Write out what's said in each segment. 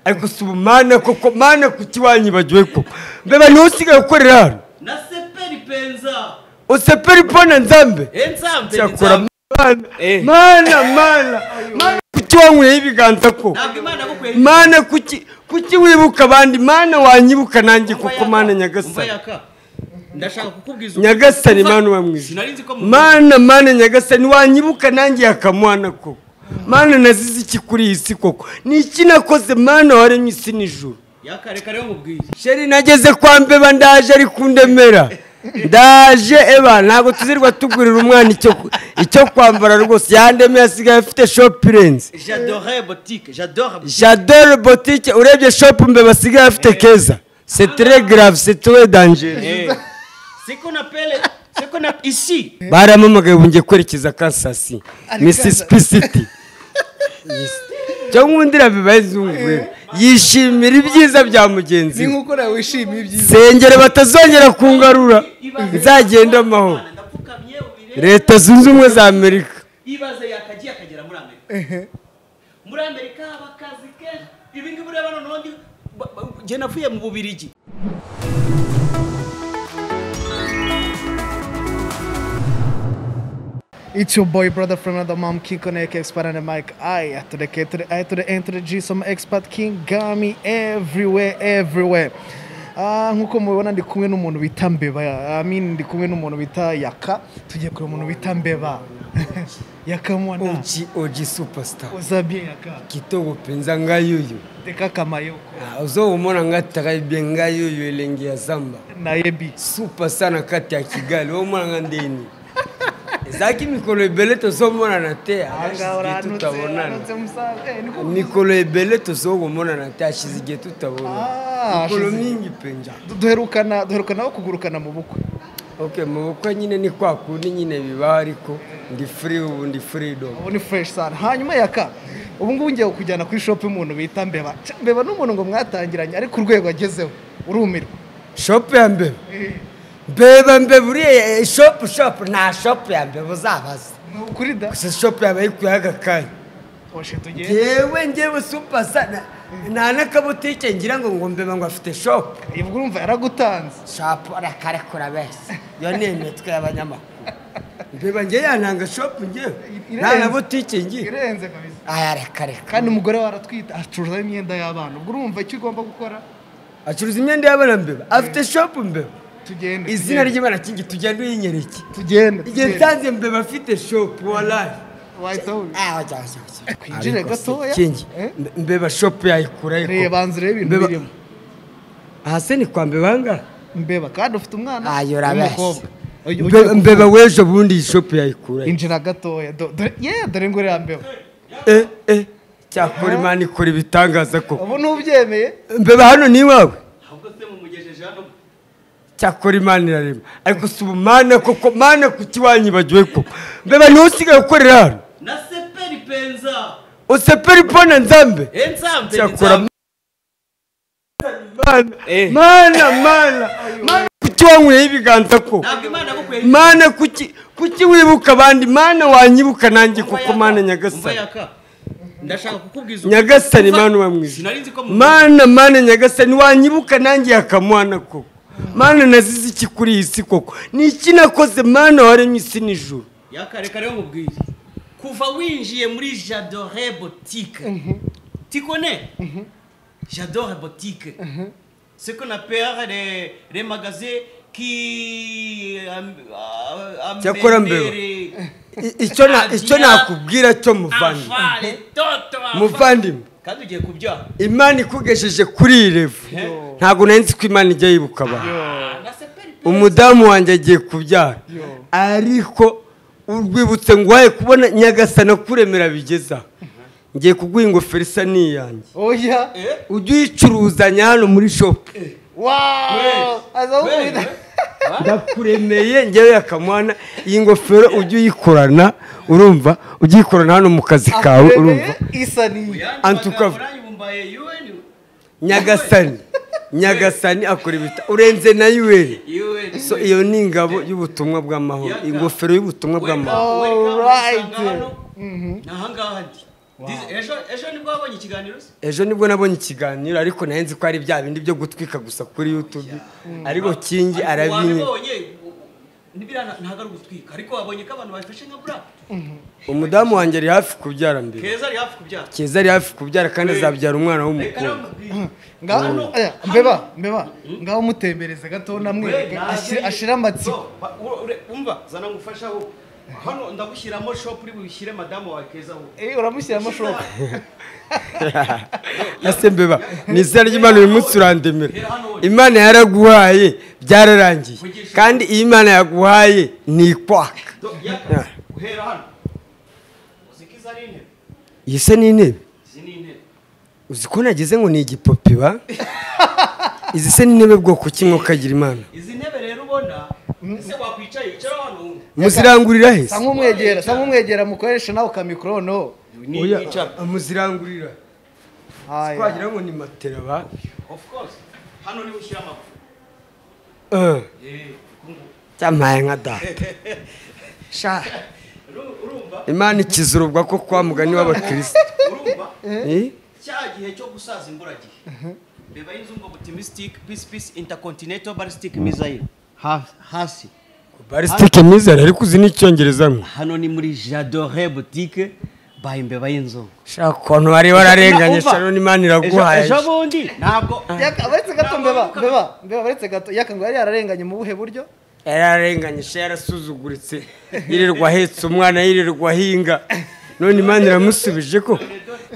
ariko si ubumana koko mana kuki wanyibagiwe ko mbeba niwe usigaye ukorera hano na seperi penza usepera ipona nzambe ensambe cyakora mana Eh. mana mana mana kuki wanyweho ibiganza ko ntabwo imana gukwera mana kuki kuki wibuka abandi mana wanyibuka nanjye koko mana nyagasani ndashaka kukubwiza nyagasani Umva, mana uba mwiza sinari nzi ko mu- mana mana nyagasani wanyibuka nanjye yakamwana koko mana nazize iki kuri iyi si koko ni iki nakoze mana waremye isi n'ijuru yakare kare nkubwiye sheri nageze kwa mbeba ndaje ari kundemera ndaje eba ntabwo tuzirwa tugurira umwana icyo icyo kwambara rwose yandemeye asigaye afite shopurenzi j'adorais boutique j'adore boutique. jadore botike urebye shopu mbeba asigaye afite keza setere garave setere danjeri Eh, c'est qu'on appelle c'est qu'on appelle ici baramamagaye ubu ngiye kwerekeza kansasi misisi pisiti cyangwa undi rabibaye zungure yishimira ibyiza bya mugenzi ni we nk'uko nawe wishimiye ibyiza sengere batazongera kungarura nzagenda amahoro Imana, ndapfukamye ubirebe leta zunze ubumwe za amerika ibaze yakagiye akagera muri amerika muri amerika haba akazi kenshi ibi ngibi ureba noneho ndi ba- ba- njye navuye mu bubirigi It's your boy, brother from another mom, King Connect, expat and the mic. I to the K to the I to the N to the G, some expat King Gami everywhere, everywhere. Ah, nkuko mubibona ndi kumwe n'umuntu bita mbeba I mean, ndi kumwe n'umuntu bita yaka tugiye kureba umuntu bita mbeba yaka mwana oji oji superstar uza bien yaka kitogo mpenza nga yuyu teka kamayoko ozomona nga taraibie nga yuyu elenge ya zamba na yebi superstar na kati ya kigali omona nga ndeni ezalaki mikolo ebele tozomonana te Aha ashizigie uranutse uranutse tutabonana musaza Eh, niko mikolo ebele tozokomonana te ashizigie tutabonana Ah, mikolo ashizi- mingi mpenza duherukana duherukana aho kugurukana mu bukwe okay mu bukwe nyine ni kwa kundi nyine bibaho ariko ndi free ubu ndi freedom ubu ni fureshi sana hanyuma yaka ubu ngubu ngiye kujyana kuri shopu y'umuntu bita mbeba Ca- mbeba ni umuntu ngo mwatangiranye ariko urwego agezeho urumirwa shopu ya mbeba mbeba mbeba uriya shopu shopu nta shopu ya mbeba uzabaza ni ukuri da gusa shopu yaba yikuyeho agakanya oshe tugende yewe ngewe supasa na- nta n'akabutike ngira ngo ngo mbeba ngo afite shopu ubwo urumva yaragutanze shopu arakarekura bese iyo ni imitwe y'abanyamakuru mbeba ngewe yananga shopu ngewe Irenze. nta na butike ngewe irenze kabisa aya arakareka kandi umugore we aratwita acuruza imyenda y'abana ubwo urumva icyo ugomba gukora acuruza imyenda y'abana mbeba afite shopu mbeba tugende izina tugende. ry'imana kingi tugenda uyinyereke tugende igihe tugende. nsanze mbeba afite shopu warayi wahita wubika. kwinjire Kwinjire gatoya. Eh? mbeba shopu yayikura reba ariko banza urebe ibintu Mbeba- birimo hasi ni kwa mbebanga mbeba kandi ufite umwana Ayo, urabeshya. w'umukobwa. Oya, ugiye Mbe- kuvuka. mbeba w'ejo bundi iyi shopu yayikura he? injira gatoya do- dore- ye dore ngo uriya mbeba Eh, eh, cyakora imana ikora ibitangaza koko ubu ntubyemeye mbeba hano ni iwawe ahubwo se mumugejeje hano cyakora imana irarema ariko si ubumana koko mana kuki wanyibagiwe koko mbeba niwe usigaye ukorera hano na seperi penza usepera ipona nzambe ensambe cyakora mana Eh. mana mana mana kuki wanyweho ibiganza koko ntabwo imana gukwera mana kuki kuki wibuka abandi mana wanyibuka nanjye koko mana nyagasani ndashaka kukubwiza nyagasani Umva, mana uba mwiza sinari nzi ko mu- mana mana nyagasani wanyibuka nanjye yakamwana koko mana nazize iki kuri iyi si koko ni iki nakoze mana waremye isi n'ijuru yakare kare nkubwiye kuva winjiye muri j'adore boutique tikone j'adore boutique ce qu'on appelle les, les magasins qui am- am- Cyakora mbeba. amènent I- icyo na- icyo nakubwira cyo muvandimwe enfants, les tontons, enfants. muvandimwe kandi ugiye kubyaha imana ikugejeje kuri iyi revu ntabwo nari nzi ko imana ijya yibuka abantu Ah, na seperi pe- umudamu wanjye agiye kubyara Yo. ariko urwibutso ngwaye kubona nyagasana kuremera bigeza ngiye kuguha ingofero isa n'iyanjye oya Eh? ujye uyicuruzanya hano muri shopu waaa aza Wewe, wumvira ndakuremeye ngewe yakamwana iyi ngofero ujye uyikorana urumva ujye uyikorana hano mu kazi kawe urumva akuremeye isa n'iyo uyandi En tout cas- magambo urayibumbaye UN, nyagasani nyagasani akora ibita urenze na yuweri UN. so iyo ni ingabo y'ubutumwa bw'amahoro ingofero y'ubutumwa bw'amahoro Welcome, welcome, Alright. usanga hano. Ni ahangaha ndi This- ejo ejo nibwo wabonye ikiganiro se ejo nibwo nabonye ikiganiro ariko nayo nzi ko ari bya bindi byo gutwika gusa kuri youtube ariko kingi arabinye wabibonye ntibirana ntabwo ari ugutwika ariko wabonye ko abantu babifashe nka black umudamu wanjye ari hafi kubyara mbere keza ari hafi kubyara keza ari hafi kubyara kandi azabyara umwana reka w'umukobwa namubwire ngaho Hano- aya, mbeba mbeba ngaho mutembereze gato namwereke ashira- ashira amatsiko umva zana ngufashaho hano ndagushyiramo shop uri bubishyire madamu wawe kezaho Eh, uramushyiramo shoka ese mbeba ni izina ry'imana uyu munsi urandemera imana yaraguhaye byararangiye kandi iyo imana yaguhaye ni ikwaka yaka uhera hano uziko izi ari intebe iyi se ni intebe izi ni intebe uzi ko nageze ngo ni igipopi ba izi se ni intebe bwoko ki mwukagira imana izi ntebe rero ubona ese wakwicaye icara hano wumve muzirangurira he sa nk'umwegera sa nk'umwegera mukoresha nawe ukamikorono ni Oya, icara muzirangurira aya twagira ngo ni matera ba of course hano niho ushyira amaguru Eh, Eh, kungu. cyamaye nka data sha Uru- urumva imana ikizurubwa ko kwa mugani w'abakirisitu urumva Eh? cya gihe cyo gusaza imburagihe mbeba y'inzu ngo buti mystic peace peace intercontinental ballistic missile Ha- hasi balistike myiza rero ariko uzi n'icyongereza mwe hano ni muri jadore boutique by mbeba y'inzu shaka ukuntu bari bararenganye Umva, shano n'imana iraguhaye ejo bundi ntabwo baretse gato Ntabwo mbeba wibuka- mbeba mbeba baretse gato yaka ngo yari yararenganye mu buhe buryo yararenganye sha yarasuzuguritse yirirwa ahetse umwana yirirwa ahinga none imana iramusubije ko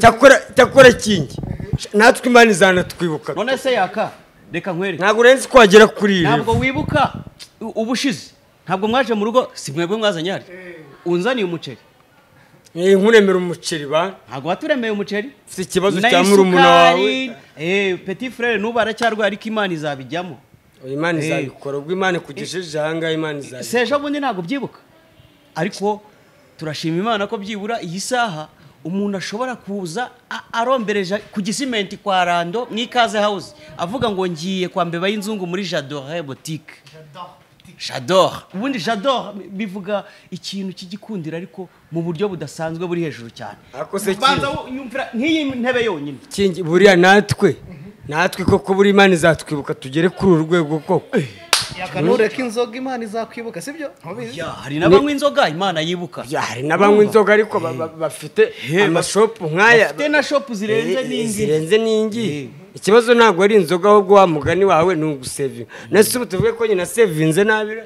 cyakora cyakora kingi Sha, natwe imana izanatwibuka none se yaka reka nkwereke ntabwo urenze ko wagera kuri iri ntabwo wibuka u- ubushize ntabwo mwaje mu rugo si mwebwe mwazanye hari unzaniye umuceri Eh, nkuremera umuceri ba ntabwo waturemeye umuceri ufite ikibazo Na cya murumuna wawe isukari, eh, petit frere n'ubu aracyarwaye ariko imana izabijyamo Oya, imana Eh. izabikora ubwo imana ikugejeje ahangaha imana izabikora si ejo bundi ntabwo ubyibuka ariko turashima imana ko byibura iyi saha umuntu ashobora kuza a- arombereje ku gisimenti kwa rando mu ikaze hawuze avuga ngo ngiye kwa mbeba y'inzungu muri jadore botike jadore ubundi jadore bivuga ikintu cy'igikundiro ariko mu buryo budasanzwe buri hejuru cyane Ariko se ki- banza wo- nyumvira nk'iyi ntebe yonyine kingi buriya natwe natwe koko buri imana izatwibuka tugere kuri uru rwego koko yaka ntureke inzoga imana izakwibuka sibyo ntubizi Ya, hari n'abanywa inzoga imana yibuka Ya, hari n'abanywa inzoga ariko ba- ba- bafite amashopu nk'aya bafite na shopu zirenze Eh, n'indi zirenze n'ingi Eh. ikibazo ntabwo ari inzoga ahubwo wa mugani wawe ni ugusevinga nese ubu tuvuge ko nyina sevinze nabira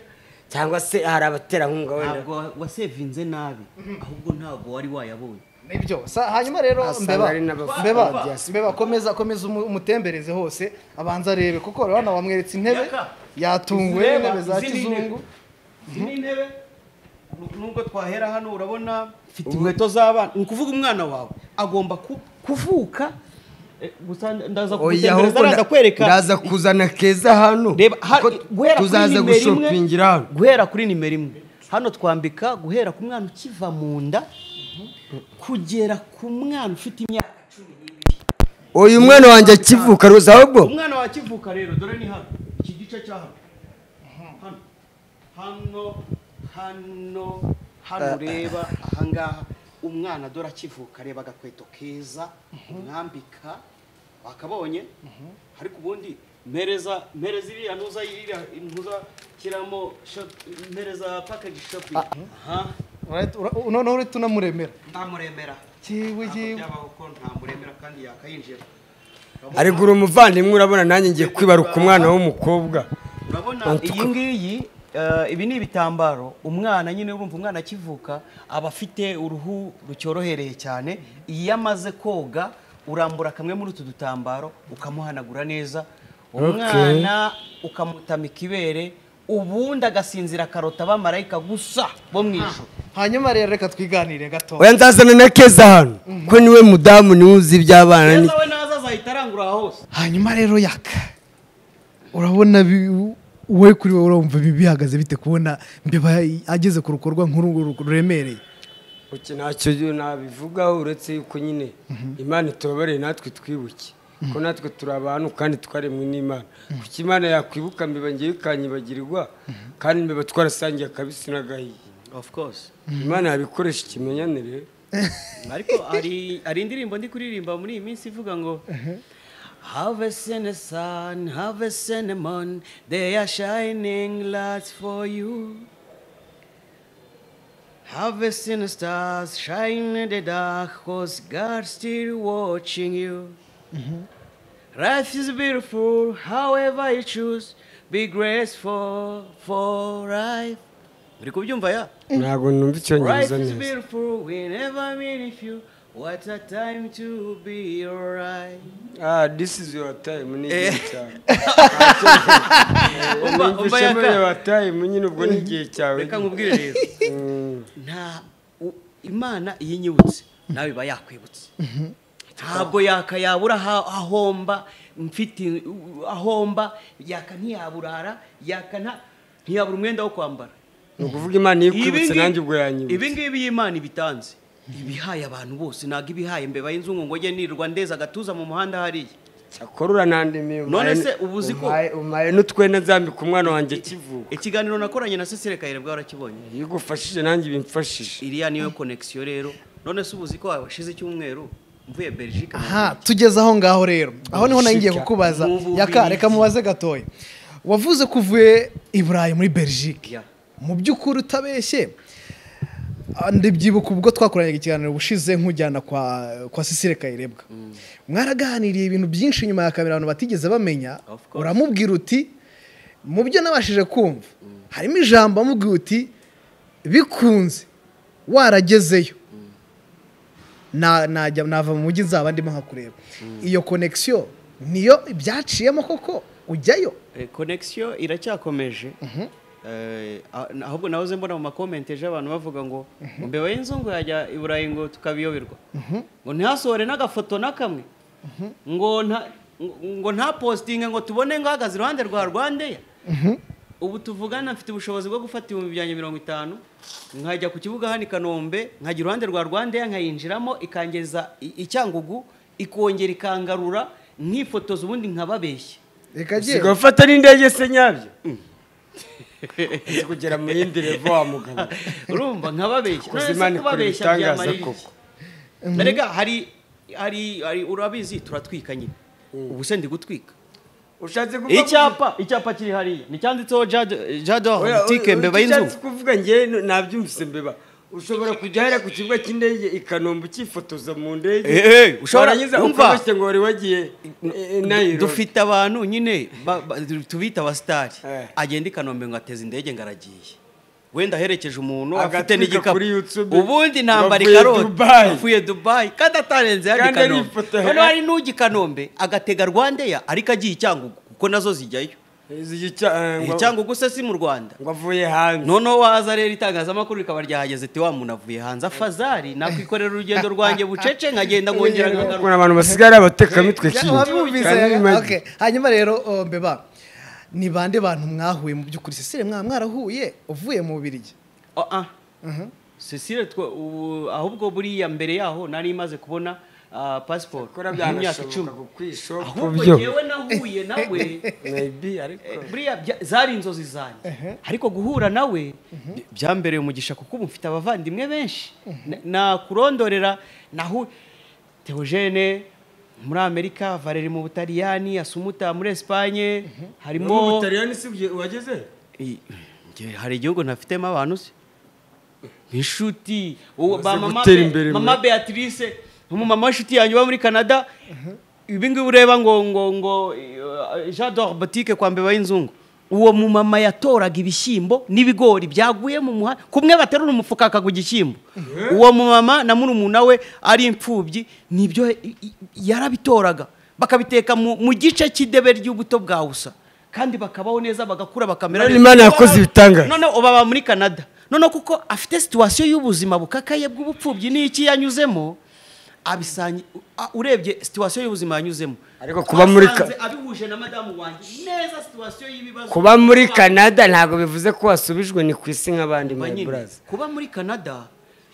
cyangwa se hari abaterankunga wenda ntabwo wasevinze nabi ahubwo ntabwo wari wayabonye nibyo Sa- hanyuma rero Asanga mbeba ari n'abafana mbeba ba diaspora. mbeba komeza komeza umu- umutembereze hose abanza arebe kuko rero hano bamweretse intebe Yaka. yatunguwe Izi n'intebe za izi ni kizungu intebe. izi ni intebe nu- nubwo twahera hano urabona mfite inkweto z'abana ni ukuvuga umwana wawe agomba ku- kuvuka eh, gusa ndaza Oya, kugutembereza ahubwo araza kwereka ndaza kuzana keza hano reba ha- kuko guhera kuri tuzaza nimero imwe gushopingira hano guhera kuri nimero imwe hano twambika guhera ku mwana ukiva mu nda kugera ku mwana ufite imyaka cumi n'ibiri uyu mwana wanjye akivuka ruza ahubwo umwana wakivuka rero dore ni hano iki gice cya hano hano hano hano hano ureba ahangaha umwana dore akivuka reba agakweto keza umwambika wakabonye ariko ubundi mpereza mpereza iriya ntuza iriya ntuza shyiramo shop- mpereza package shopping aha Alright, ura- u- noneho uretse unamuremera ntamuremera kiwe ntabwo kiwe byabaho ko ntamuremera kandi yakayinjira arigura umuvandimwe urabona nanjye ngiye kwibaruka umwana w'umukobwa urabona Antuka. iyi ngiyi eh, ibi ni ibitambaro umwana nyine urumva umwana akivuka aba afite uruhu rucyorohereye cyane iyo amaze koga urambura kamwe muri utu dutambaro ukamuhanagura neza umwana ukamutama ikibere ubundi agasinzira akarota abamarayika gusa bo mu ijoro hanyuma rero reka twiganire gato oya nzazana na keza hano ko niwe mudamu niwe uzi iby'abana ni keza we naza azahita arangura aha hose hanyuma rero yaka urabona bi- wowe kuri wowe urumva bi- bihagaze bite kubona mbeba ageze ku rukorwa nk'uru ruremereye Uki ntacyo nabivugaho uretse yuko nyine imana itubabarire natwe twibuke ko natwe turi abantu kandi twaremwe n'imana kuko imana yakwibuka mbeba ngewe ikanyibagirwa kandi mbeba twarasangiye akabisi n'agahiye of course imana yabikoresha ikimenyanire ariko hari hari indirimbo ndi kuririmba muri iyi minsi ivuga ngo Have a sene sun, have a sene moon, they are shining lights for you. Have a sene stars, shine in the dark, cause God's still watching you. Life is beautiful, however you choose, be graceful for life. Muri kubyumva ya? ntabwo numva Life icyongereza is neza beautiful, we never mean if you. What a time to be alright. ah this is your time ni igihe cyawe Umva- umva numvise muri yaka. your time nyine ubwo ni igihe cyawe reka nkubwire rero Mm. nta u- imana iyo inyibutse nawe iba yakwibutse ntabwo yaka yabura aha- ahomba mfite ahomba yaka ntiyaburara yaka nta ntiyabura umwenda wo kwambara ni ukuvuga imana iyo ikwibutse nanjye ubwo ibi yanyibutse ngibi y'imana ibitanze ibihaye abantu bose ntabwo ibihaye mbeba y'inzungu ngo njye nirwa ndeza agatuza mu muhanda hariya cyakora uranandimiye None umpaye- se ubu uzi ko- umpaye- umpaye n'utwenda nzambika umwana wanjye kivuka ikiganiro nakoranye na sesire kayire bwarakibonye iyo ugufashije nanjye bimfashije iriya niyo konekisiyo rero none se ubuzi ko washize icyumweru mvuye belgique aha tugeze aho ngaho rero aho niho nari ngiye Belgique. kukubaza Mu Bubiligi. yaka reka mubaze gatoya wavuze ko uvuye i burayi muri belgique Yeah. mu by'ukuri utabeshye ah, ndabyibuka ubwo twakoranye ikiganiro bushize nk'ujyana kwa kwa sisire kayirebwa mwaraganiriye ibintu byinshi nyuma ya kamera abantu batigeze bamenya Of course. uramubwira uti mu byo nabashije kumva harimo ijambo wamubwira uti bikunze waragezeyo na- najya nava mu mujyi nzaba ndimo nkakureba iyo konekisiyo niyo byaciyemo koko ujyayo Eh, connection iracyakomeje Eh, ah- ahubwo nahoze mbona mu makomenti ejo abantu bavuga ngo mbeba y'inzungu yajya i burayi ngo tukabiyoberwa ngo ntihasohore n'agafoto na kamwe ngo nta ngo- ngo nta postinge ngo tubone ngahagaze iruhande rwa rwandeya ubu tuvugana mfite ubushobozi bwo gufata ibihumbi byanjye mirongo itanu nkajya ku kibuga hano i kanombe nkajya iruhande rwa rwandeya nkayinjiramo ikangeza i- icyangugu ikongera ikangarura nkifotoza ubundi nkababeshye reka usigaye jyewe ufata n'indege se nyabyo uzi kugera mu yindi revo wa mugabo urumva nkababeshya Koze none se Imana ikora kubabeshya ibitangaza byamarira iki koko. erega hari hari hari urabizi turatwika nyine ubu se ndi gutwika ushatse kuvuga icyapa icyapa kiri hariya nticyanditseho jado Oya, oya, butike oya, mbeba icyo y'inzu nshatse kuvuga njye n- nabyumvise mbeba ushobora kujya hera ku kibuga cy'indege i kanombe ukifotoza mu ndege Eh, eh, ushobora- warangiza umva. ukabashyira ngo wari wagiye nayirobi dufite abantu nyine ba- ba- tubita abasitari Eh. agenda i kanombe ngo ateze indege ngo aragiye wenda aherekeje umuntu afite Agatwika n'igikapu kuri YouTube. ubundi nambara Bavuye ikaroti Dubai. avuye dubayi kandi atarenze yari Kandi ari kanombe ifoto ya- none hari n'ujya i kanombe agatega rwandeya ariko agiye i cyangugu kuko nazo zijyayo Eh, cyangugu se si mu rwanda ngo avuye hanze noneho waza rero itangazamakuru rikaba ryahageze ati wa muntu avuye hanze afazari nakwikorera urugendo rwanjye bucece nkagenda nkongera nkagaruka ukuntu abantu basigaye ari abatekamitwe wabyumvise okay. hanyuma rero o, mbeba ni bande bantu mwahuye mu by'ukuri sisire mwa mwarahuye uvuye mu bubirigi Ah, ah. Cecile twa ubu ahubwo buriya mbere yaho nari maze kubona ah, pasiporo kora y'imyaka icumi byanashoboka kukwishoka ahubwo njyewe nahuye nawe maybe ariko eh, buriya bya- zari inzozi zanjye ariko guhura nawe by- byambereye umugisha kuko ubu mfite abavandimwe benshi Na- nakurondorera nahu Theogene muri amerika valeri mu butaliyani asumuta muri esipanye harimo ubutaliyani si byo wageze Iyi, njye hari igihugu ntafitemo abantu se inshuti uwo ba Umaze mama gutera Be- imbere mama beatrice umumama w'inshuti yanjye uba muri canada ibi ngibi ureba ngo ngo ngo eh, jean d'or boutique kwa mbeba y'inzungu uwo mumama yatoraga ibishyimbo n'ibigori byaguye mu muhanda kumwe baterura umufuka akagwa igishyimbo uwo mumama na murumuna we ari imfubyi nibyo i- i- yarabitoraga bakabiteka mu mu gice cy'idebe ry'ubuto bwa usa kandi bakabaho neza bagakura bakamera None Imana yakoze ibitangaza. noneho ubu aba muri canada noneho kuko afite situwasiyo y'ubuzima bukakaye bw'ubupfubyi n'iki yanyuzemo abisanye a- urebye situwasiyo y'ubuzima yanyuzemo Ariko kuba muri ka- Asanze abihuje na madamu wanjye neza situwasiyo y'ibibazo kuba muri canada ntabwo bivuze ko wasubijwe ni ku isi nk'abandi Ba nyine, mayiburazi kuba muri canada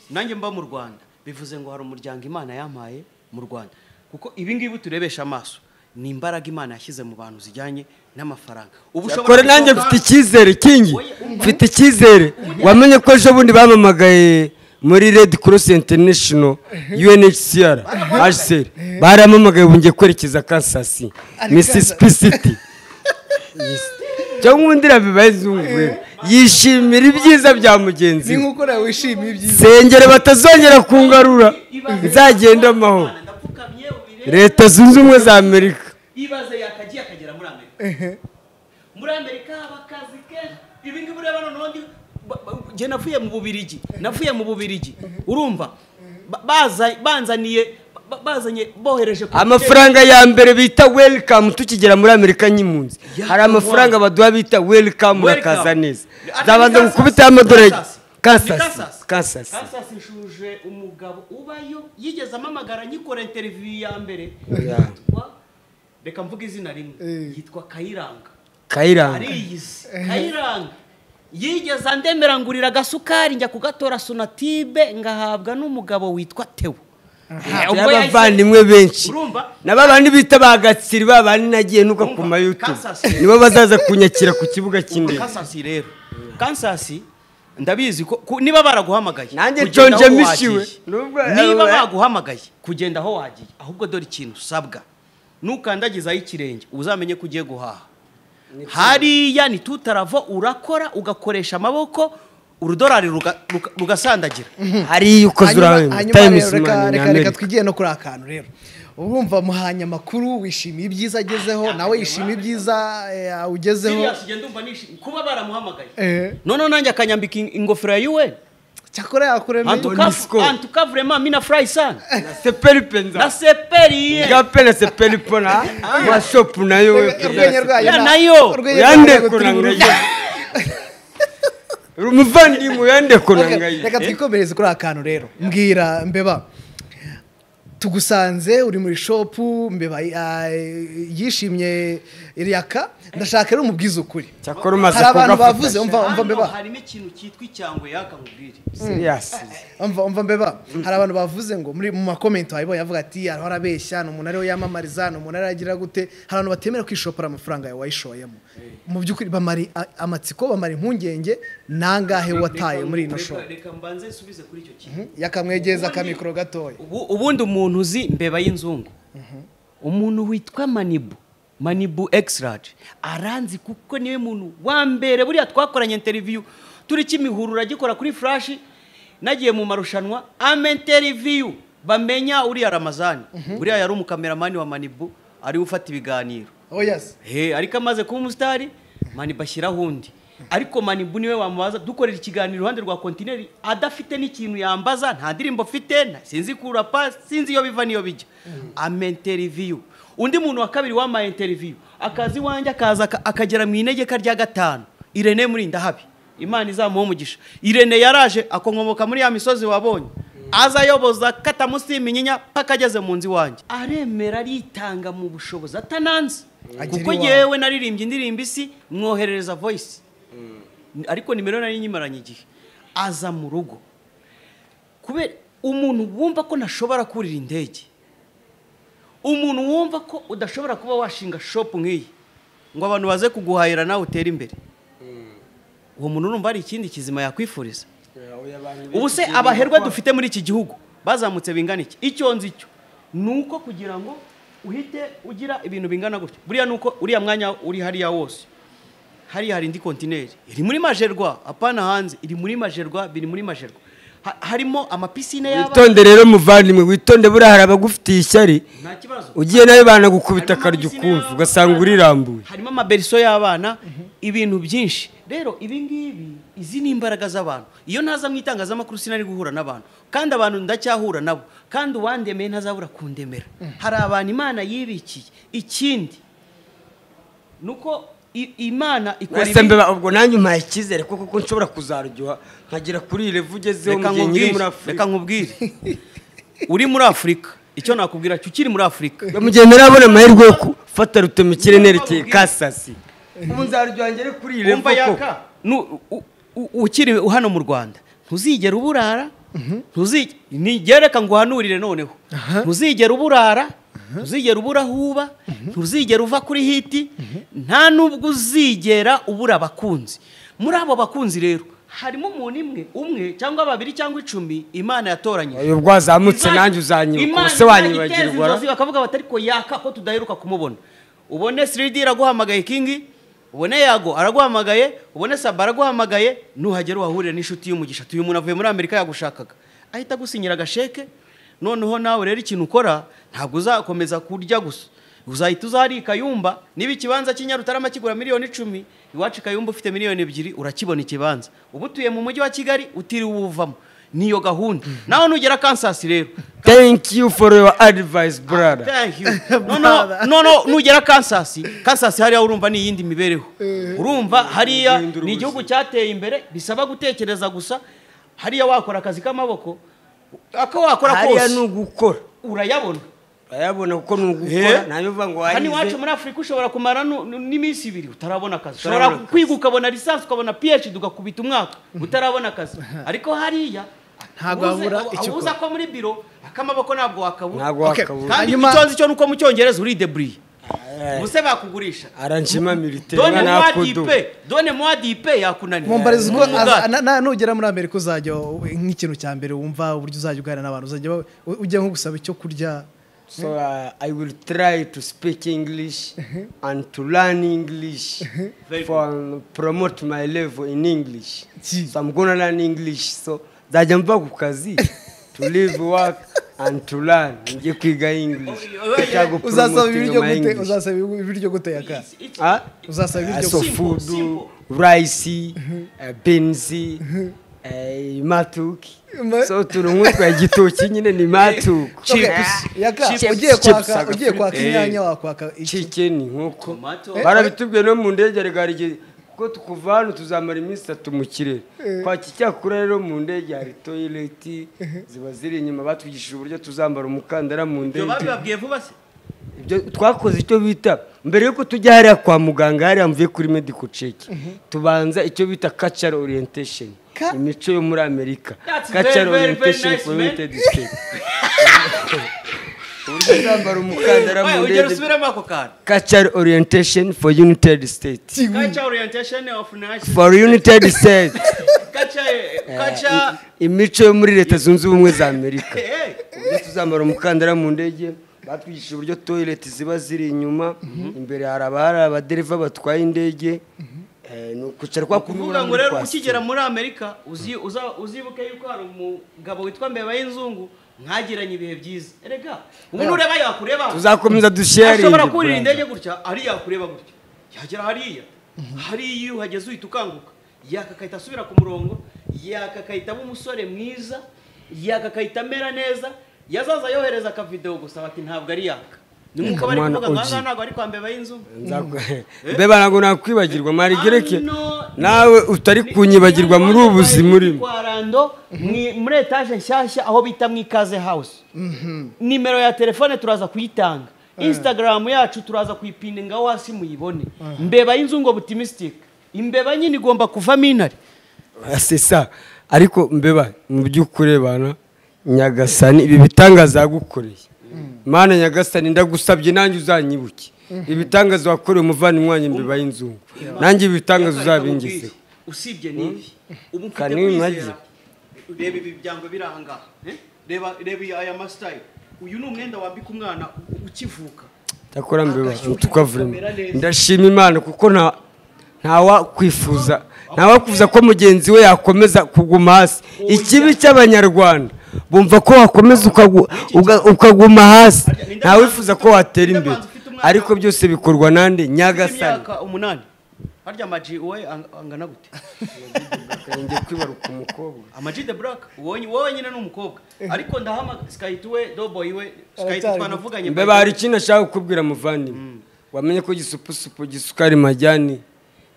nanjye mba mu rwanda bivuze ngo hari umuryango imana yampaye mu rwanda kuko ibi ngibi turebesha amaso ni imbaraga imana yashyize mu bantu zijyanye n'amafaranga ubu ushobora kora nanjye gusohoka- mfite icyizere kingi Oya, umva. mfite icyizere wamenye ko ejo bundi bampamagaye muri red cross international unhcr hcr baramamagaye bongeye kwerekeza kansas mississippi city cyangwa undi rabibaye zungu yishimira ibyiza bya mugenzi ni we nk'uko nawe wishimiye ibyiza sengere batazongera kungarura nzagenda amahoro ndapfukamye ubirebe leta zunze ubumwe za amerika ibaze yakagiye akagera muri amerika muri amerika haba akazi kenshi ibi ngibi ureba noneho ndi ba- ba- njye navuye mu bubirigi navuye mu bubirigi urumva Ba- baza banzaniye ba- bazanye bohereje ku- amafaranga ya mbere bita welcome tukigera muri amerika nyimpunzi hari amafaranga baduha bita welcome Welcome. urakaza neza Ati zabanza Kansas. gukubitaho amadorari Kansas. kansas Ni Kansas. kansas Kansas nshuje umugabo ubayo yigeze amamagara nyikora interiviyu ya mbere Yeah. yitwa reka mvuga izina rimwe Eh. yitwa kayiranga kayiranga ariyizi kayiranga yigeze andemera ngurira agasukari njya kugatora sonatibe ngahabwa n'umugabo witwa tewo Eh, ubwo yahise- y'abavandimwe benshi urumva na ba bandi bita ba gatsiri ba bandi nagiye nuka ku Urumva, mayutubu Kansas. nibo bazaza kunyakira ku kibuga cy'indege kansasi rero kansasi ndabizi ko ko- niba baraguhamagaye Nanjye kugenda nshonje aho mbishiwe. wagiye. Nubwo- niba eh, baguhamagaye kugenda aho wagiye ahubwo dore ikintu usabwa nukandagizaho ikirenge uzamenye ko ugiye guhaha hariya ni tutaravo urakora ugakoresha amaboko urudorari ruga- ruga- rugasandagira hariyo ukoze urahema hanyuma time rero is reka- money in reka reka america twigiye no kuri akantu rero urumva muhanye amakuru wishimiye ibyiza agezeho nawe yishimiye ibyiza eh, ugezeho Sirius, njye ndumva nishimye kuba baramuhamagaye Eh, noneho nanjye akanyambika in- ingofero ya UN cyakora yakuremeye Antu- Onisco. antukavure mamina furayi sana na seperipe nza na seperiye gape na seperipe na mashopu nayo we urwenya rwayo Ya nta- nayo, urwenya rwayo yande ntabwo turi kunanga buruve. uri umuvandimwe yande Okay, kunanga reka twikomereze kuri aka kantu rero mbwira mbeba tugusanze uri muri shopu mbeba ah, yishimye iriyaka ndashaka rero umubwiza ukuri cyakora umaze hari abantu kugafuta bavuze umva umva Hano mbeba harimo ikintu cyitwa icyangwe yaka nkubwire serious umva umva mbeba hari abantu bavuze ngo muri mu makomenti wabibonye avuga ati hariho arabeshya ni umuntu ariwe yamamariza ni umuntu ariwe agira gute hari abantu batemera kwishopora amafaranga yawe wayishoyemo mu by'ukuri bamara a- amatsiko bamara impungenge nangahe wataye muri ino Reka- shopu reka mbanze nsubize kuri icyo kintu yakamwegeza akamikoro gatoya Ubu- ubundi umuntu uzi mbeba y'inzungu umuntu witwa manibu manibu exirage aranzi kuko niwe muntu wa mbere buriya twakoranye interiviyu turi kimihurura uragikora kuri furashi nagiye mu marushanwa ama interiviyu bamenya uriya ramazani uriya yari umukameramani wa manibu ariwe ufata ibiganiro oh yes he ariko amaze kuba umusitari manibu ashyiraho undi ariko manibu niwe wamubaza dukorera ikiganiro iruhande rwa kontineri adafite n'ikintu yambaza nta ndirimbo afite nta- sinzi kurapa sinzi iyo biva n'iyo bijya amenterinviyu undi muntu wa kabiri wamaye interiviyu akaza iwanjye akaza aka- akagera mu inegeka rya gatanu irene muri ndahabi imana izamuha umugisha irene yaraje akonkomoka muri ya misozi wabonye aza ayoboza katamusima inyinya paka ageze mu nzu iwanjye aremera aritanga mu bushobozi atananze Agera kuko iwawe. yewe naririmbye indirimbo isi mwoherereza voice ariko nimero nari nyimaranye igihe aza mu rugo kubera umuntu wumva ko ntashobora kurira indege umuntu wumva ko udashobora kuba washinga shopu nk'iyi ngo abantu baze kuguhahira nawe utere imbere uwo muntu urumva hari ikindi kizima yakwifuriza ubu se abaherwe dufite muri iki gihugu bazamutse bingana iki icyo nzi cyo ni uko kugira ngo uhite ugira ibintu bingana gutyo buriya ni uko uriya mwanya uri hariya wose hariya hari indi kontineri iri muri majerwa apana hanze iri muri majerwa biri muri majerwa Ha- harimo amapisine y'abana witonde rero muvandimwe witonde buriya hari abagufitiye ishyari nta kibazo ugiye nawe banagukubita Harimo akaryo amapisine ukumva y'abana. ugasanga urirambuye harimo amaberiso y'abana ibintu byinshi rero ibi ngibi izi ni imbaraga z'abantu iyo ntaza mu itangazamakuru sinari guhura n'abantu kandi abantu ndacyahura nabo kandi uwandemeye ntazabura kundemera hari abantu imana yibikiye ikindi ni uko i- imana ikora Mwese ibi- mbeba ubwo nanjye umpaye icyizere kuko ko nshobora kuzaryoha nkagera kuri iyi revu ugezeho reka mu gihe nyiri muri nkubwire afurika reka nkubwire uri muri afurika icyo nakubwira cyo ukiri muri afurika mu gihe ntarabona amahirwe yo gufata rutema ikirere nerekeye Reka kasasi ubu nzaryoha ngere kuri iyi revu wumva koko yaka Nu- u- u- ukiri hano mu rwanda ntuzigera uburara ntuzigera nigereka ngo uhanurire noneho ntuzigera uburara ntuzigera ubura huba ntuzigera uva kuri hiti nta nubwo uzigera ubura abakunzi muri abo bakunzi rero harimo umuntu imwe umwe cyangwa babiri cyangwa icumi imana yatoranyije ubwo wazamutse nanjye uzanyibuka imana ubuse izagiteza wanyibagirwa inzozi bakavuga bati ariko yaka ko tudaheruka kumubona ubone siridi araguhamagaye kingi ubone yago araguhamagaye ubone saba araguhamagaye nuhagera uhahurire n'inshuti y'umugisha tuyu muntu avuye muri amerika yagushakaga ahita agusinyira agasheke noneho nawe rero ikintu ukora ntabwo uzakomeza kurya gusa uzahita uzahari ikayumba niba ikibanza cy'inyarutarama kigura miliyoni icumi iwacu ikayumba ufite miliyoni ebyiri urakibona ikibanza uba utuye mu mujyi wa kigali utiriwe uwuvamo niyo gahunda nawe nugera kansasi rero thank you for your advice brother Thank you. No, no, no, no, nugera kansasi kansasi hariya urumva ni iyindi mibereho urumva hariya Guhindura ni igihugu cyateye imbere bisaba gutekereza gusa hariya wakora akazi k'amaboko ako wakora hariya ni kose ugukora urayabona urayabona kuko ni ugukora Eh? ntayo uvuga ngo hano warize iwacu muri afurika ushobora kumara nu- nu- n'iminsi ibiri utarabona akazi Utarabona ushobora akazi. kwiga ukabona lisansi ukabona phd ugakubita umwaka utarabona akazi ariko hariya Ntabwo ubuze- wabura icyo ubuza ko muri biro akamaboko ntabwo wakabura ntabwo Okay. wakabura kandi Hanyuma- icyo nzi cyo ni uko mu cyongereza urideburiye Eh, ubuse bakugurisha aranshima militeri done umwana moi wakudu dipe done moi dipe yakunaniye mumbariza ubwo Umugaga. aza- na- na- nugera muri amerika uzajya w- nk'ikintu cya mbere wumva uburyo uzajya uganira n'abantu uzajya wa- u- ujya nko gusaba icyo kurya So uh, I will try to speak English and to learn English Very for promote my level in English. Gee. So I'm gonna learn English. So zajamba ku kazi to live work and to learn. Nje kwiga English. Nitago uzasaba promoting ibiryo my gute English. uzasaba ibiryo guteka It's- it's- Ah? uzasaba Uh, ibiryo so gute? Simple, food, simple. rice, uh, beans, uh, matuki. Ma- So turungu kwa gitoki nyine ni matuku. Okay, chips. yaka Chips, ugiye chips, kwaka aga ugiye kwaka fri- inyanya wakwaka iki chicken nk'uko Tomato. barabitubwiye no mu ndege regara igihe kuko tukuva hano tuzamara iminsi itatu mu kirere kwaki cyakora rero mu ndege hari toyileti ziba ziri inyuma batwigishije uburyo tuzambara umukandara mu ndege Ibyo babibabwiye vuba se Ibyo twakoze icyo bita mbere yuko tujya hariya kwa muganga hariya mvuye kuri medical check tubanza icyo bita cultural orientation Ka- imico yo muri amerika That's very, cultural very, very orientation nice, for man. united states uburyo uzambara umukandara Oya, mu ugera ndege usubiremo ako kantu cultural orientation for united states Culture orientation of nation. for united states Culture, eh, culture- imico yo muri leta zunze ubumwe za amerika Eh, eh. uburyo tuzambara umukandara mu ndege batwigishije uburyo toileti ziba ziri inyuma imbere hari abahari abadereva batwaye indege Eh, ni ukucara kwa kuvuga ngo rero ukigera muri amerika uzi- uza- uzibuke yuko hari umugabo witwa mbeba y'inzungu mwagiranye ibihe byiza erega umuntu ureba yakureba tuzakomeza ashobora kurira dusharinge indege gutya hariya yakureba gutya yagera hariya hariya iyo uhageze uhita ukanguka yaka agahita asubira ku murongo yaka agahita aba umusore mwiza yaka agahita amera neza yazaza yohereza akavidewo gusa bati ntabwo ari yaka ni nk'uko bari Mwana kuvuga ngo uji. ahangaha ntabwo ari kwa mbeba y'inzu mbe ntabwo nakwibagirwa marigereke Ano- nawe utari kunyibagirwa muri ubu buzima urimo kwa rando mwi- muri etaje nshyashya aho bita mu ikaze house nimero ya telefone turaza kuyitanga instagram yacu turaza kuyipindingaho hasi muyibone mbeba y'inzu ngo butimistic imbeba nyine igomba kuvamo intare sesa ariko mbeba mu by'ukuri bana nyagasani ibi bitangaza yagukoreye mana nyagasani ndagusabye nanjye uzanyibuke ibitangaza wakoreye umuvandimwe wanjye mbeba y'inzungu nanjye ibi bitangaza uzabingezeho usibye n'ibi ubu mfite Kanini kwizera nagi. reba ibi byangwa biri aha ngaha eh? reba reba iyi- aya masitayiro uyu ni umwenda wambika umwana u- ukivuka ndakora mbeba tukavuremo ndashima imana kuko nta ntawakwifuza ntawakwifuza ko mugenzi we yakomeza kuguma hasi ikibi cy'abanyarwanda bumva ko wakomeza ukagu- uga- ukaguma hasi ntawifuza ko watera imbere ariko byose bikorwa nande nyagasani imyaka umunani harya amaji wowe ang- angana gute njye kwibaruka umukobwa amaji de black wowe wowe nyine ni umukobwa ariko ndahamagara sikahita we doboyi we sikahita Aracyari twanavuganye mbeba hari ikintu ashaka kukubwira muvandimwe wamenye ko gisupusupu gisukari majyani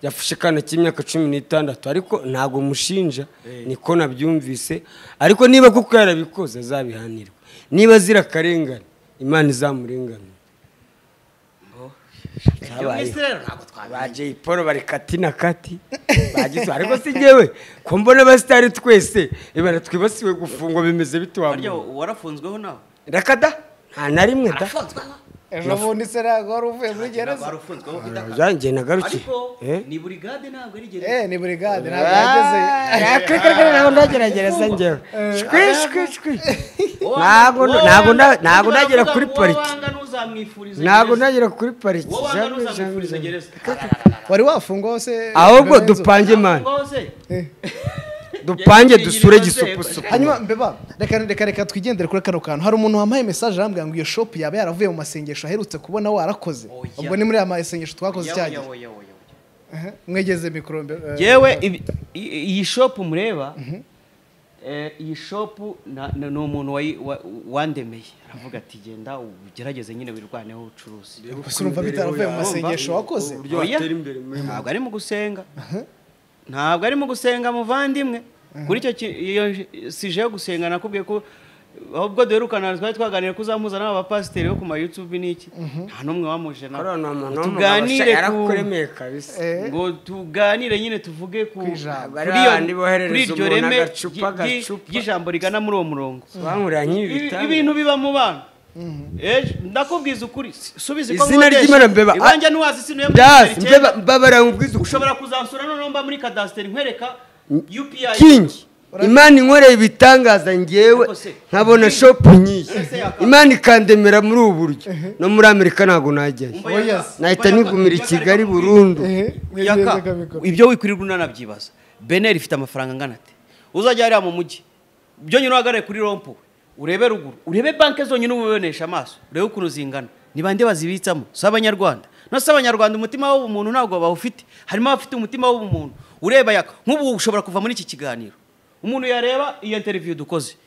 yafashe akana k'imyaka cumi n'itandatu ariko ntabwo mushinja niko nabyumvise ariko niba kuko yarabikoze azabihanirwa niba azira akarengane imana izamurenganura Ibyo mu isi rero ntabwo ba jay paul bari kati na kati bagize ariko si ngewe ko mbona abasitari twese ibara twibasiwe gufungwa bimeze bite harya wamubona warafunzweho nawe rakada nta na rimwe da ejo bundi se ntabwo wari uvuye muri gereza wari ufunzweho idaka yanjye nagarutse ariko Eh? ni burigade ntabwo ari gereza eee ni burigade ntabwo yageze ntabwo ndageragereza njyewe shwi shwi shwi ntabwo ntabwo nda- ntabwo ndagera kuri pariki ntabwo ndagera kuri pariki Jambo, jambo, jambo. wari wafungwa hose ahubwo dupange mani dupange dusure gisupusupu hanyuma mbeba reka reka reka twigendere kuri kano kantu hari umuntu wampaye mesaje arambwira ngo iyo shopu yaba yaravuye mu masengesho aherutse kubona warakoze Oya. ubwo ni muri ya masengesho twakoze cyagihe Aha, mwegeze mikoro mbere eh, yewe iyi shopu mureba eh, iyi shopu na- na- ni umuntu wayi- wa- wandemeye aravuga ati genda ugerageze nyine wirwaneho ubucuruzi gusa urumva bitaravuye mu masengesho wakoze uburyo Oya. watera imbere muri ntabwo ari mu gusenga ntabwo ari mu gusenga muvandimwe kuri icyo ki- iyo sije yo gusenga nakubwiye ko ahubwo duherukana twari twaganira ko uzamuzana abapasiteri bo ku ma youtube n'iki nta n'umwe wamuje na Ariya ni umuntu Ngo w'umugabo tuganire ku yarakuremeye kabisa Eh, ngo tuganire nyine tuvuge ku Ku ijambo. kuri Bariya iyo- bandi boherereza kuri iryo umuntu reme agacupa, ry- ry- agacupa. ry'ijambo rigana muri uwo murongo bankurira nk'ibi Ibi- bitanga ibintu biba mu bana ejo ndakubwiza ukuri si- subiza iko Izina nkodesha. ry'Imana mbeba- iwanjye ntiwazisinuye muri byasi Kigali cyenda. mbeba mbabara nkubwiza ukuri ushobora kuzansura noneho mba muri kadasiteri nkwereka upi kingi imana inkoreye ibitangaza ngewe Ariko se, nkabona kingi. shopu nyinshi Ese yakaba- imana ikandemera muri ubu buryo no muri amerika ntabwo najyayo nahita nigumira i kigali burundu eh, mwegeze yaka kamikoro. ibyo wikwirirwa unanabyibaza beneri ifite amafaranga angana ate uzajya hariya mu mujyi ibyo nyine uhagarare kuri rompo urebe ruguru urebe banki zonyine ubibonesha amaso urebe ukuntu zingana ni bande bazibitsamo si abanyarwanda no si abanyarwanda umutima w'ubumuntu ntabwo bawufite harimo abafite umutima w'ubumuntu ureba yaka nk'ubu ushobora kuva muri iki kiganiro umuntu yareba iyo interiviyu dukoze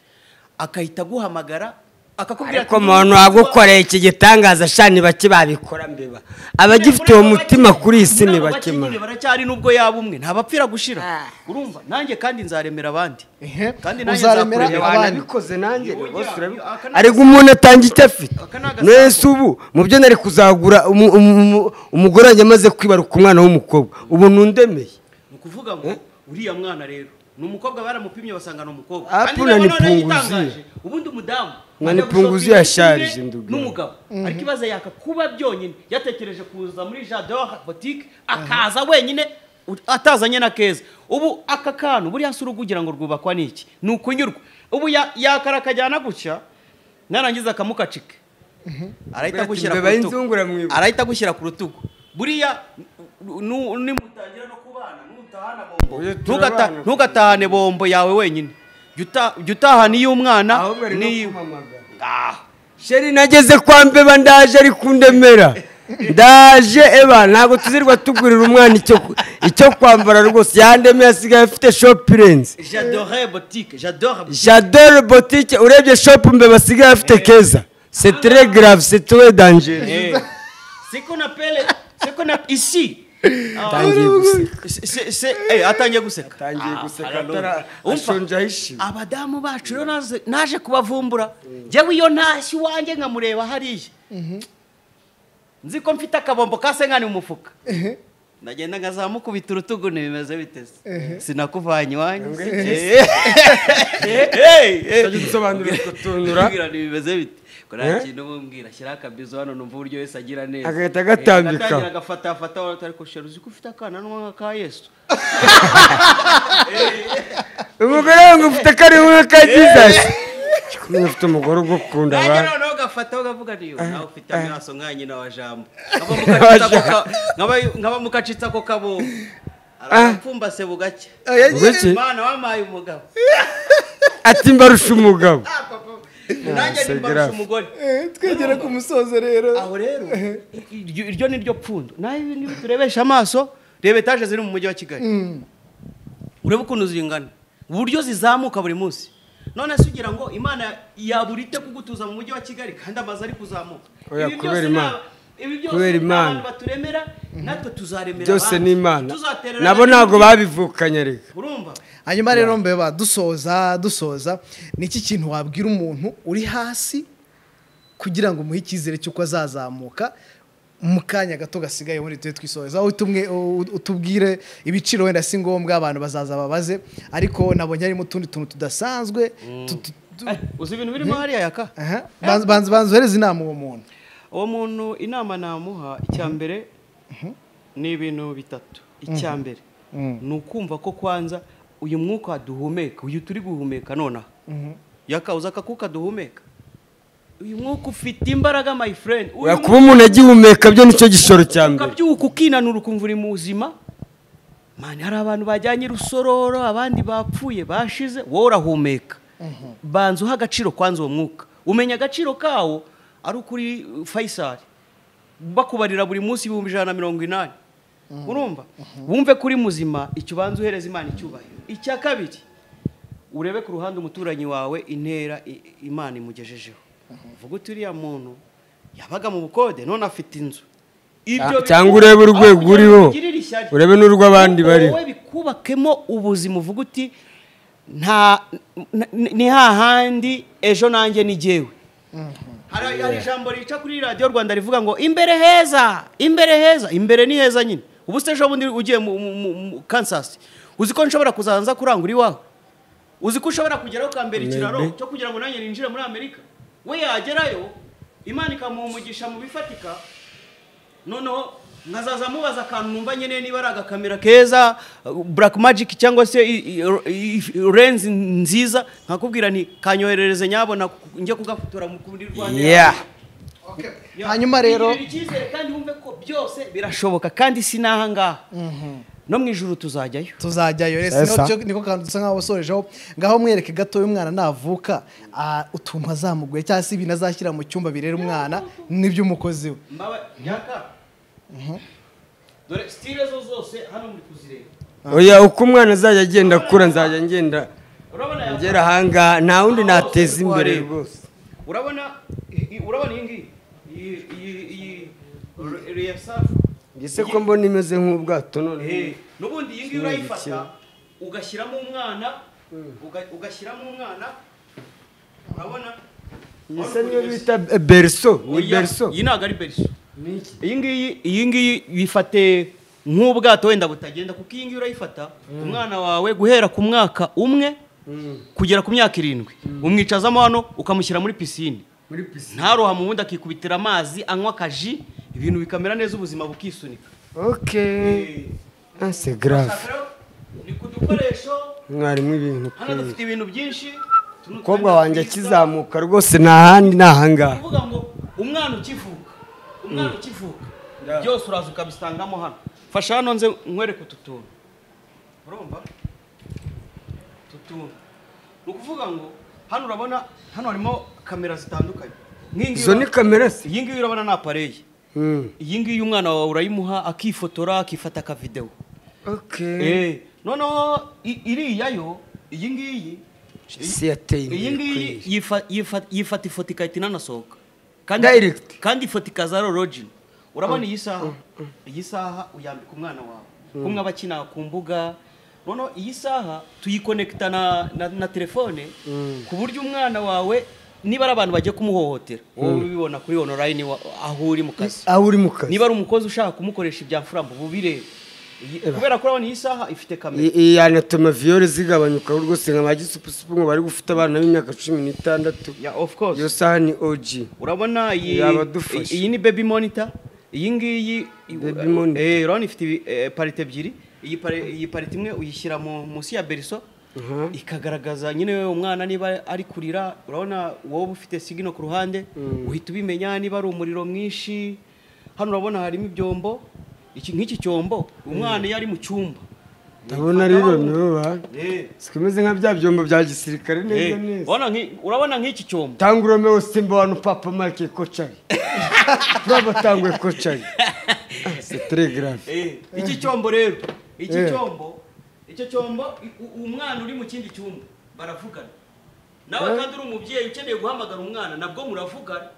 akahita aguhamagara akakubwira ariko umuntu wagukoreye iki gitangaza shani bake babikora mbeba abagifite uwo mutima kuri iyi si ni bake bakimara mani baracyari nubwo yaba umwe ntabapfira gushira Ah. urumva nanjye kandi nzaremera abandi Ehe, kandi nanjye uzaremera nzakureba abandi wanabikoze nanjye Iyo rwose ujya- urabi- aka ni ariko umuntu atanga icyo afite Aka ni agasambu. nese ubu mu byo nari kuzagura umu- umu- umu- umugore wanjye amaze kwibaruka umwana w'umukobwa ubu nundemeye ni ukuvuga ngo uriya mwana rero ni umukobwa baramupimye basanga ni umukobwa Ah, kandi puna noneho ni noneho punguziyo. igitangaje, ubundi umudamu Mwa ajya ni punguziyo gushopinga yasharije kimwe ndubwira. n'umugabo ariko ibaza yaka kuba byonyine yatekereje kuza muri jardin botike akaza wenyine u- atazanye na keza ubu aka kantu buriya si urugo ugira ngo rwubakwa n'iki ni ukunyurwa ubu ya- yakara akajyana gutya narangiza akamukacike arahita Bati, agushyira "Mbeba ku rutugu." y'inzungura mwibuka. arahita agushyira ku rutugu buriya nu- nu- nimutangira no kubana nutahana bombo Oya, Ntugata- turabana. ntugatahane bombo yawe wenyine jya uta- jya utahana iy'umwana ahubwo ari no n'iyi- kumamagara Ah, sheri nageze kwa mbeba ndaje ari kundemera ndaje eba ntabwo tuzirwa tugurira umwana icyo ku- icyo kwambara rwose yandemeye asigaye afite shopurenzi j'adore boutique j'adore boutique. jadore botike urebye shopu mbeba asigaye afite keza setere garave setere dangere Eh, c'est qu'on appelle c'est qu'on appelle ici Ah, atangiye guseka c'est- c'est- c'est- eh, atangiye guseka atangiye Ah, guseka alors. atara Umva, ashonje ahishimye abadamu bacu rero naze- naje kubavumbura njyewe iyo ntashye iwanjye nkamureba hariya nzi ko mfite akabombo ka senkani mu mufuka ndagenda nkazamukubita urutugu ntibimeze biteze sinakuvanye iwanjye Eh, eh, eh. utajya udusobanurira utwo tuntu ra. Mbwira ntibimeze bite ko nta Eh? kintu mumbwira shyiraho akabizo hano numva uburyo wese agira neza Agahita agatambika. Eh, agatangira agafata fata wari ko shera uzi ko ufite akana n'umwaka ka yesu umugore wangu ufite kariho kagizasi kumenya ufite umugore ugukunda nanjye abantu noneho ugafata ukavuga niyo nawe ufite amaso nka nyina wa jambo Nkaba mukacitsa ako ka- nkaba- nkaba mukacitsa ako kabombo arapfumbase bugacya Oya, Ubwo iki? imana wamaye umugabo ati mbarusha umugabo nanjye se nimbarusha grave. umugore eh, twegere ku musozo rero aho rero iryo iryo ni ryo pfundo nawe ibi ngibi turebesha amaso reba etaje ziri mu mujyi wa kigali urebe ukuntu zingana uburyo zizamuka buri munsi none se ugira ngo imana yaburite kugutuza mu mujyi wa kigali kandi amazu ari kuzamuka Oya, Ibi byose kubera ni Imana. aba- ibi byose Kubera ni Imana. abantu baturemera natwe tuzaremera byose abandi. ni imana Tuzatererana nabo ntabwo n'ibindi. babivukanye reka urumva hanyuma rero mbeba dusoza dusoza ni iki kintu wabwira umuntu uri hasi kugira ngo umuhe icyizere cy'uko azazamuka mu kanya gato gasigaye muri twe twisoza aho utumwe- u- utubwire ibiciro wenda si ngombwa abantu bazaza babaze ariko nabonye harimo utundi tuntu tudasanzwe tu- tu- tu- Eh, uzi ibintu birimo hariya yaka Aha. Banza- banza banza uhereze inama uwo muntu uwo muntu inama namuha icya mbere ni ibintu bitatu icya mbere ni ukumva ko kwanza uyu mwuka duhumeka uyu turi guhumeka nonaha yakawuza akakuka duhumeka uyu mwuka ufite imbaraga my friend uyu kuba umuntu agihumeka byo nicyo gishoro cya mbere ukabyuka ukinanura ukumva uri muzima mani hari abantu bajyanye urusororo abandi bapfuye bashize wowe urahumeka banza uha agaciro kwanza uwo mwuka umenya agaciro kawo ari ukuri fayisari bakubarira buri munsi ibihumbi ijana na mirongo inani urumva wumve ko uri muzima icyo ubanza uhereza imana icyubahiro icya kabiri urebe ku ruhande umuturanyi wawe intera i- imana imugejejeho uvuga uti uriya muntu yabaga mu bukode none afite inzu Ibyo Cya- cyangwa biku- urebe urwego aho kugira uriho, ngo ugirire ishyari. urebe n'urw'abandi Wowe bariho. bikubakemo ubuzima uvuga uti nta n- n- ni hahandi ejo nanjye ni jyewe hari hari ijambo rica kuri radiyo rwanda rivuga ngo imbere heza imbere heza imbere ni heza nyine ubu se ejo bundi ugiye mu- mu- mu mu kansas uzi ko nshobora kuzaza kurangura iwawe uzi ko ushobora kugeraho ukambera ikiraro Maybe. cyo kugira ngo nanjye ninjire muri amerika we yagerayo imana ikamuha umugisha mu bifatika noneho nkazaza mubaza akantu numva nkeneye niba ari agakamera keza black magic cyangwa se i- i- i- lens nziza nkakubwira nti kanyoherereze nyabona ku- njye kugafotora mu kuri rwanda Yeah. hanyuma rero Igirira icyizere kandi wumve ko byose birashoboka kandi sinaha ngaha no mu ijuru tuzajyayo tuzajyayo rero Sesa. sino niko kantu dusa nkaho wasorejeho ngaho mwereke gato y'umwana navuka ah, utuntu azamuguye cyangwa se ibintu azashyira mu cyumba birera umwana n'iby'umukozi we mbaba yaka dore stile zo zose hano muri kuzireba oya uko umwana azajya agenda akura nzajya ngenda urabona yaka? ngera ahangaha nta wundi nateza imbere rwose urabona i- i- urabona iyi ngiyi iyi iyi iyi re- reyasafu mbese ko mbona imeze nk'ubwato none Eh, n'ubundi iyi ngiyi Kimwe urayifata gikira. ugashyiramo umwana uga- ugashyiramo umwana urabona isa niyo bita beriso ni Oya, beriso iyi ntabwo ari beriso iyi ngiyi iyi ngiyi yifate nk'ubwato wenda butagenda kuko iyi ngiyi urayifata umwana wawe guhera ku mwaka umwe kugera ku myaka irindwi umwicazamo hano ukamushyira muri pisine muri pisine ntaroha mu wundi akikubitira amazi anywa akaji ibintu bikamera neza ubuzima bukisunika oke ase garave ni ku dukoresho mwarimu ibintu hano kwezi dufite ibintu byinshi tuno umukobwa twenda wanjye twiza. akizamuka rwose nta handi ni ahangaha kuvuga ngo umwana ukivuka umwana ukivuka byose uraza ukabisangamo hano fasha hano nze nkwereke utu tuntu urumva utu tuntu ni ukuvuga ngo hano urabona hano harimo kamera zitandukanye nk'iyi ngiyi izo ni urabona- kamera se iyi ngiyi urabona ni apareye Hmm. iyi ngiyi umwana wawe urayimuha akifotora akifata akavidewo oke Eh, noneho i- iriya yo iyi ngiyi isi yateye iyi imbere ngiyi kwezi yifa- yifa- yifata ifoto igahita inanasohoka Direct. kandi ifoto ikazara orogini urabona iyi saha iyi saha uyambika umwana wawe kumwe aba akina ku mbuga noneho iyi saha tuyikonekita na, na, na telefone ku buryo umwana wawe niba ari abantu bagiye kumuhohotera wowe ubibona kuri onorayini aho uri mu kazi aho uri mu kazi niba ari umukozi ushaka kumukoresha ibya mfurambo bubirebe Iyi- kubera ko urabona iyi saha ifite kamera iyi anatoma viyore zigabanyuka rwose nka ba gisupusupu ngo bari gufite abana b'imyaka cumi n'itandatu ya of course iyo saha ni oji urabona iyi Yabadufasha. iyi ni baby monitor iyi ngiyi Baby monitor. eh urabona ifite ibi- eh, parite ebyiri iyi pari- iyi parite imwe uyishyira mu- munsi ya beriso ikagaragaza nyine umwana niba ari kurira urabona wowe ufite sigino ku ruhande uhita ubimenya niba ari umuriro mwinshi hano urabona harimo ibyombo iki nk'iki cyombo umwana iyo ari mu cyumba ndabona rero nibo ba eh sikomeze nka bya byombo bya gisirikare neza Eh, neza urabona nk'i- urabona nk'iki cyombo tanga uromewe simba wanu papa mike kocari turaba tangwe kocari setere grave Eh, iki cyombo rero iki Eh. cyombo icyo cyombo i- u- umwana uri mu kindi cyumba baravugana nawe kandi uri umubyeyi ukeneye guhamagara umwana nabwo muravugana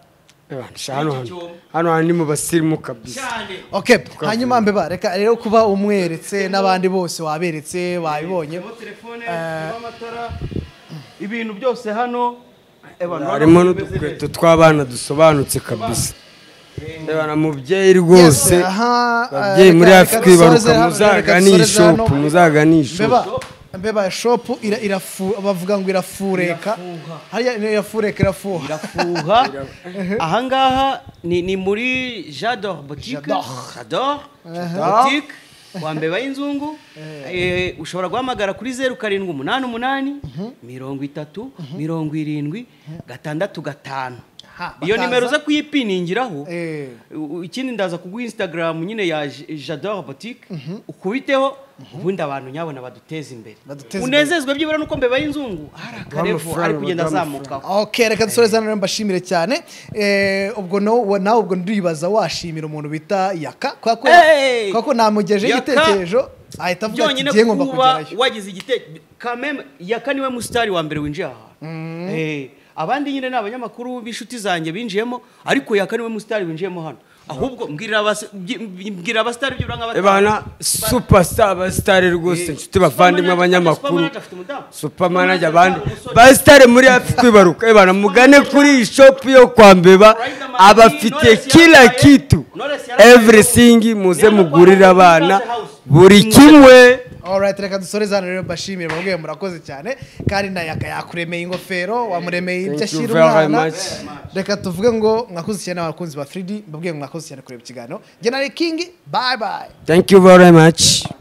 hano hano hano hano ni mu basirimu kabisa cyane okay hanyuma mbeba reka rero kuba umweretse n'abandi bose waberetse babibonye Harimo telefone harimo amatara ibintu byose hano Eh, bantu harimo bameze n'udukweto neza. tw'abana dusobanutse kabisa ndabona mubyeyi rwose aha, babyeyi muri reka- afurika reka dusoreze ibaruka hano, reka muzagane iyi dusoreze hano. shopu muzagane iyi shopu mbeba mbeba shopu ira- irafu- bavuga ngo irafureka Irafuha. hariya niyo irafureka irafuha irafuha ahangaha ni ni muri jador botike jador botike wambeba y'inzungu Eh, ushobora guhamagara kuri zeru karindwi umunani umunani mirongo itatu mirongo irindwi gatandatu gatanu Aha, iyo bakaza. nimero uza kuyipiningiraho Eh. u- ikindi ndaza kuguha instagram nyine ya J- jador botike ukubiteho ubundi abantu nyabona baduteze imbere Baduteze imbere. unezezwe byibura nuko mbeba y'inzungu hari akarevo ari amafaranga, kugenda baduha azamukaho ok reka dusore za rero mbashimire cyane Eh, ubwo no- nawe ubwo ndibaza washimira umuntu bita yaka kubera ko- Hey! kubera ko namugejeje Yaka! igitekerezo ahita avuga ati byonyine ngiye ngomba kuba kugerayo wagize igitekerezo kameme yaka niwe musitari wa mbere winjiye aha Eh, abandi nyine ni abanyamakuru b'inshuti zanjye binjiyemo ariko yaka niwe musitari winjiyemo hano ahubwo mbwirira abas- mbyi- mbwira abasitari ibyo uranga batanu. Ebana superstar abasitari rwose inshuti bavandimwe Superman- abanyamakuru Superman afite umudamu. superman ajya Superman abandi afite umusore. basitari muri hafi kwibaruka ebana mugane kuri iyi shopu yo kwa mbeba Riderman, abafite Knowless kila yambaye- kitu Knowless yambaye- everything muze Nihanna mugurire kwa- abana Musaze House. buri kimwe alright reka dusore za rero mbashimire babwiye murakoze cyane kandi na yaka yakuremeye ingofero wamuremeye ibyo Thank you ashyira very umwana much. reka tuvuge ngo mwakoze cyane abakunzi ba 3D mbabwiye ngo mwakoze cyane kureba ikiganiro njye na Ray King bye bye thank you very much